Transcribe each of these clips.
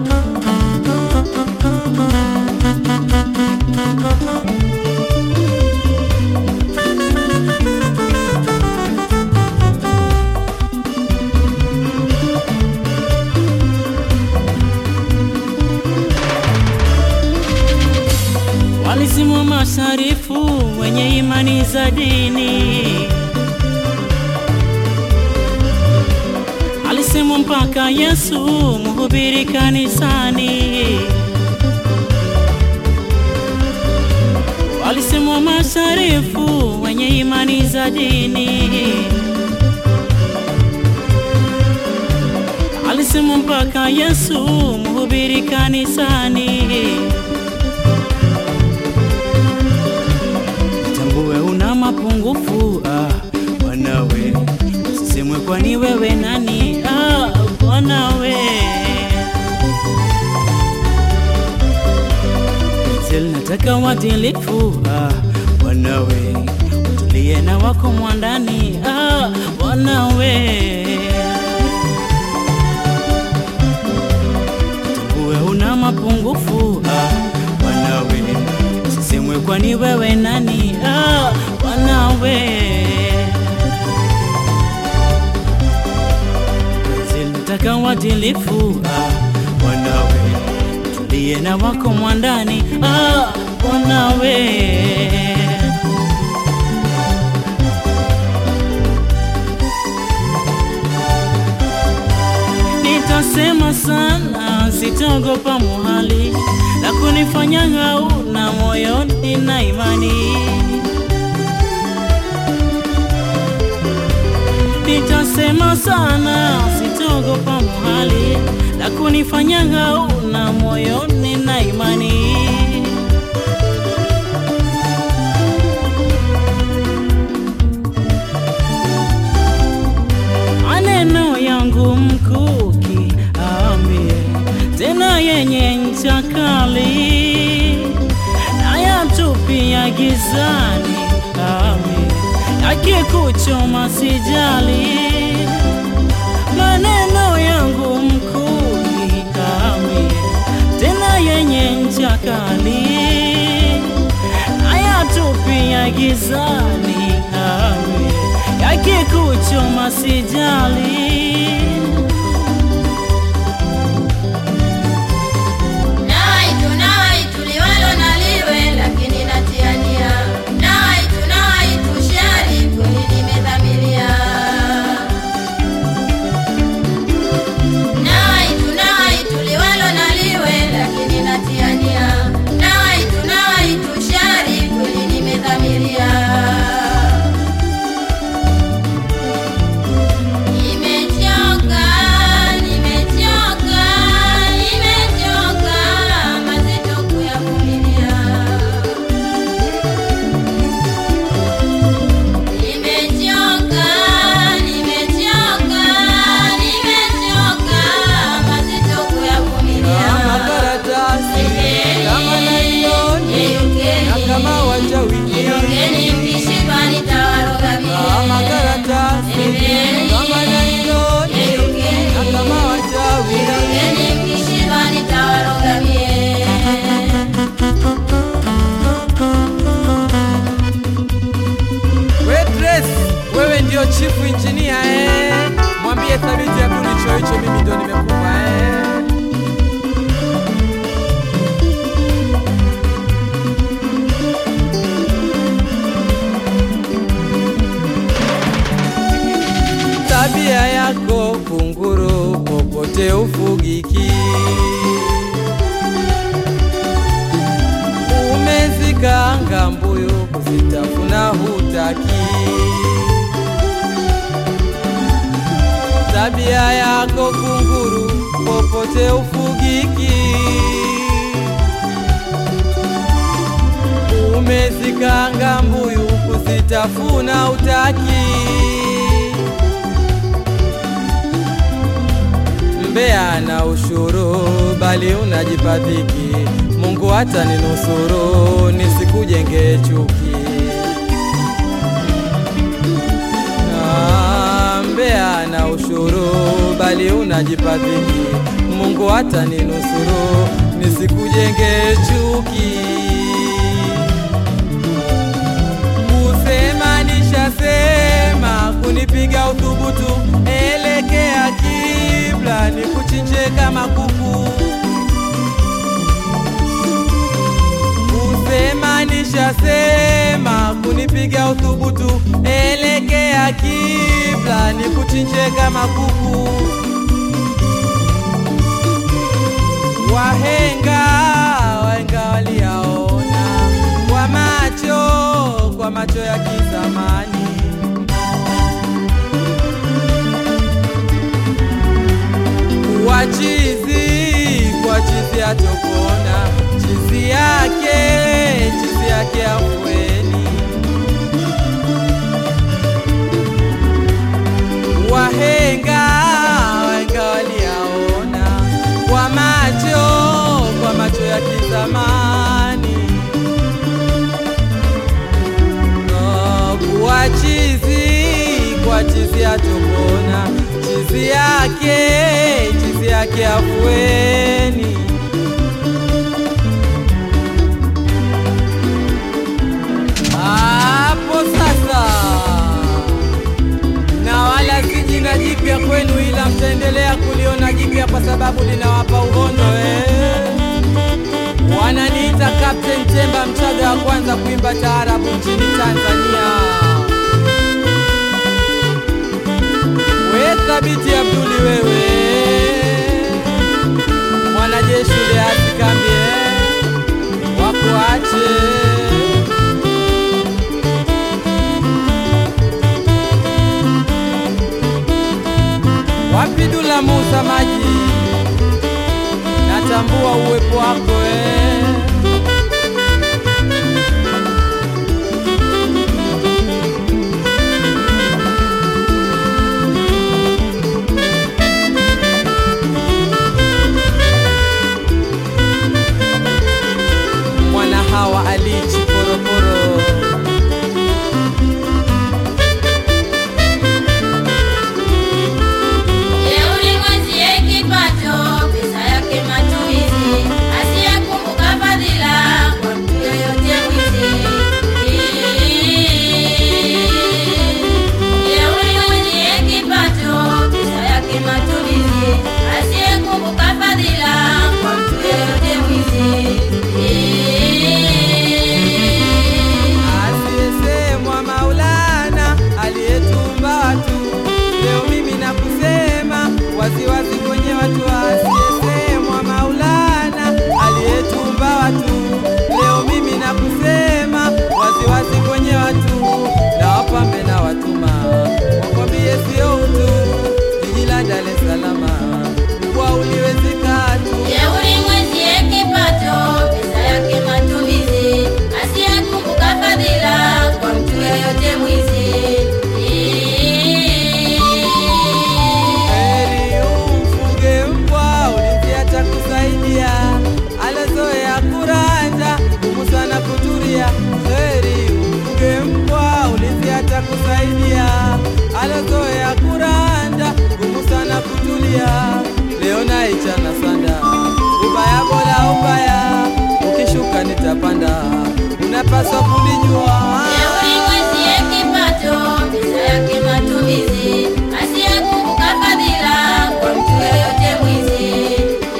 Walisimwa masharifu wenye imani za dini, alisemwa mpaka Yesu mhubiri kanisani. Walisemwa masharifu wenye imani za dini, alisemwa mpaka Yesu mhubiri kanisani. Tambue una mapungufu ah, Bwanawe, usisemwe kwani wewe nani ah, Bwanawe. Zel nataka wadilifu ah, Bwanawe, utulie na wako mwandani ah, Bwanawe. Tambue una mapungufu ah, Bwanawe, usisemwe kwani wewe nani ah, Bwanawe. Zilitaka wadilifu ah, Bwanawe, tulie na wako mwandani ah, Bwanawe. Nitasema sana, sitaogopa muhali la kunifanya ngau na moyoni na imani. Nitasema sana, sitaogopa muhali la kunifanya ngau na moyoni na imani. maneno yangu mkuki ambie tena yenye ncha kali nayatupia gizani ambie yakikuchoma sijali maneno yangu mkuki ambie tena yenye ncha kali nayatupia gizani ambie yakikuchoma sijali. Nawaitu, nawaitu liwalo na liwe, lakini natiania. Nawaitu, nawaitu shari, kweli nimedhamiria. Nawaitu, nawaitu liwalo na liwe, lakini natiania. Nawaitu, nawaitu shari, kweli nimedhamiria. Nimechoka, nimechoka, nimechoka mazito kuyavumilia. Nimechoka, nimechoka, nimechoka mazito kuyavumilia. makaratasi kama nailoni na Yeyukeni, kama wachawi yeyukeni mkishindwa nitawaroga kama mie. karatasi kama nailoni na kama wachawi Yeyukeni mkishindwa nitawaroga mie. Waitress, wewe ndio chifu injinia eh? Mwambie Thabiti Abduli choo hicho mimi ndo nimekupa eh? Tabia yako kunguru, popote ufugiki. Umezikanga mbuyu, kuzitafuna hutaki. Tabia yako kunguru, popote ufugiki. Umezikanga mbuyu, kuzitafuna hutaki. Mbea na ushuru, bali unajipa dhiki. Mungu hata ninusuru, nisikujenge chuki. Ah, Mbea na ushuru, bali unajipa dhiki. Mungu Mungu ataninusuru nisikujenge chuki. Kusema nishasema, kunipiga uthubutu, elekea kibla, nikuchinje kama kuku. Kusema nishasema, kunipiga uthubutu, elekea kibla, nikuchinje kama kuku. Wahenga wahenga waliyaona kwa macho kwa macho ya kizamani. Kuwa chizi kwa chizi atopona, chizi yake chizi yake afueni. Wahenga wahenga waliyaona kwa macho kwa macho ya kizamani. Oh, kuwa chizi kwa chizi atopona, chizi yake chizi yake afueni. Hapo sasa na wala si jina jipya kwenu, ila mtaendelea kuliona jipya kwa sababu linawapa uhondo eh. Wananiita Captain Temba, mchaga wa kwanza kuimba taarabu nchini Tanzania. We thabiti Abduli, wewe mwanajeshi uleati kambi eh, wakuache Wapi Dula Musa maji, natambua uwepo wako eh. Mwana hawa alichi poroporo Jeuri mwenzie kipato, pesa yake matumizi, asiyekumbuka fadhila kwa mtu yoyote mwizi. Jeuri mwenzie kipato, pesa yake matumizi, asiyekumbuka fadhila kwa mtu yoyote mwizi. Asiyesemwa Maulana aliyetumba watu, leo mimi nakusema waziwazi kwenye watu. Asiyesemwa Maulana aliyetumba watu, leo mimi nakusema waziwazi kwenye watu. Na wapambe na watuma wakwambie sio utu, jiji la Dar es Salaam kwa uliwezeka tu. Jeuri mwenzie kipato, pesa yake matumizi, asiyekumbuka fadhila kwa mtu yoyote mwizi. Heri umfuge mbwa ulinzi atakusaidia, alozoea kuranja ngumu sana kutulia. Heri umfuge mbwa ulinzi atakusaidia, alozoea kuranja ngumu sana kutulia. Leo naichana sanda, ubaya bora ubaya, ukishuka nitapanda, unapaswa kulijua. Jeuri mwenzie kipato, pesa yake matumizi, asiyekumbuka fadhila kwa mtu yoyote mwizi.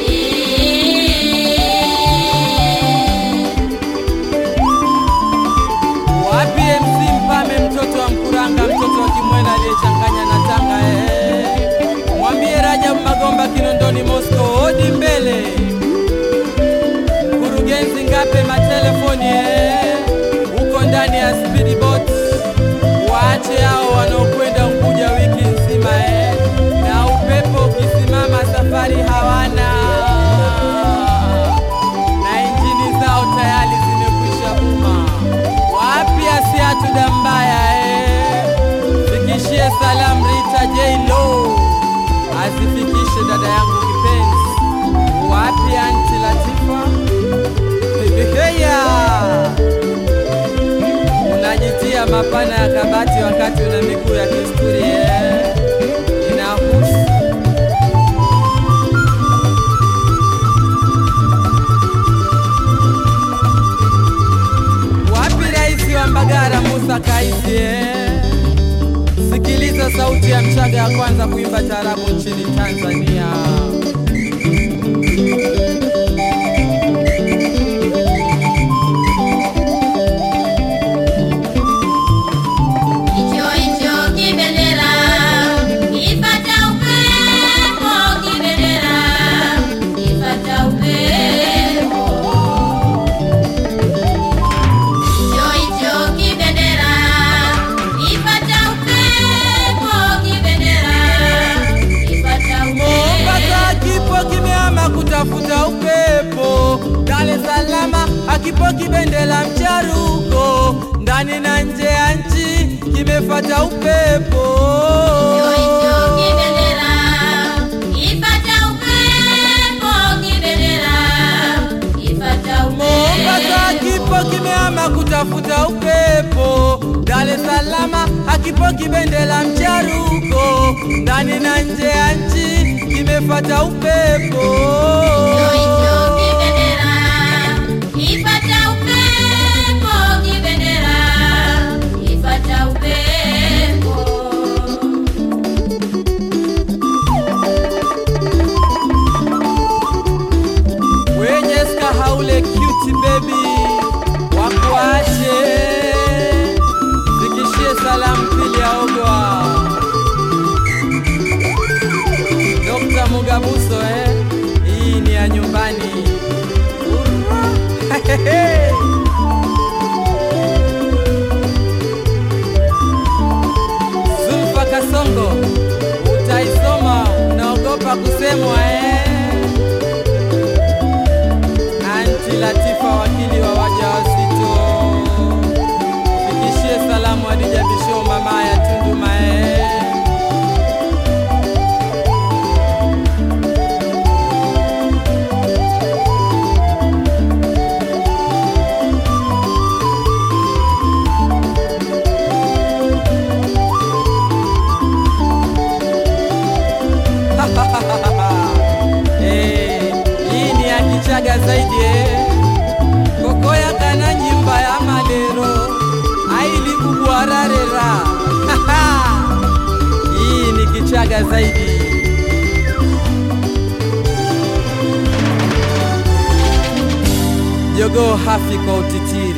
Wapi MC Mpame, mtoto wa Mkuranga, mtoto wa Kimwena aliyechanganya na Tanga eh. Mwambie Rajab Magomba Kinondoni Moscow, hodi mbele. Mkurugenzi Ngape matelefoni eh. Uko ndani ya speedboat, waache hao wanaokwenda Unguja wiki nzima eh. Na upepo ukisimama safari hawana na injini zao tayari zimekwisha buma. Wapi Asiatu Dambaya eh? Fikishie salamu Rita J Lo, azifikishe dada yangu kipenzi. Wapi Anti Latifa Bibiheya, unajitia mapana ya kabati wakati una miguu ya kisturi eh? Inahusu wa kwanza kuimba taarabu nchini Tanzania. Hicho hicho kibendera kipata upepo, kibendera kipata upepo. Hicho hicho kibendera kipata upepo, kibendera kipata Mombasa upepo. kipo kimeama kutafuta upepo, Dar es Salaam akipo kibendela mcharuko, ndani na nje ya nchi kimefata upepo. Hicho hicho kibendera kipata upepo, kibendera kipata Mombasa upepo. kipo kimeama kutafuta upepo, Dar es Salaam akipo kibendela mcharuko, ndani na nje ya nchi kimefata upepo. Hicho hicho kibendera kipata upepo, kibendera kipata upepo. wenye skahaule cute baby wakuache zikishie salamu pili aogwa Dr. Mugabuso eh, hii ni ya nyumbani Urra. Zulfa Kasongo utaisoma unaogopa kusemwa eh. Anti Latifa, wakili wa wajawazito, fikishie salamu Hadija Bisho, mama ya Tundu Mae. Eh, hii ni ya Kichaga zaidi eh. kokoya kana nyimba ya malero aili kubwararera hii ni Kichaga zaidi jogoo hafi kwa utitiri